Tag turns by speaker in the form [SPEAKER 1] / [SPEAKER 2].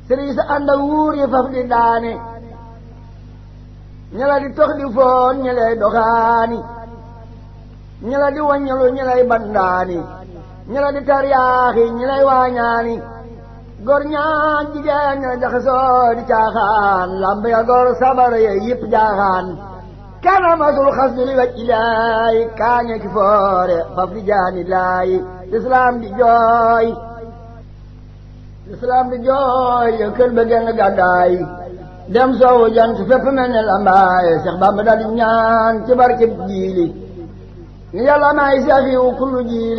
[SPEAKER 1] sëriñ sa ànd ak wuur yi faf di daane ñela di tox di foon ñelay doxaani ñela di waññalu ñelay bandaani ñela di taryaaxi ñelay waañaani gor ñaan jigéen ñela jaxasoo di caaxaan lamb ya gor sabar ya yëpp jaaxaan kana masul xas du li wacc laay kaañe ki foore faf di jaani laay lislaam di jooy lislaam di jooy ya kër ba genn gàddaay dem soowu jant fépp mel ne lambaay Seex Bamba dal di ñaan ci barkeb jiili ni yàlla may safiwu kullu jiili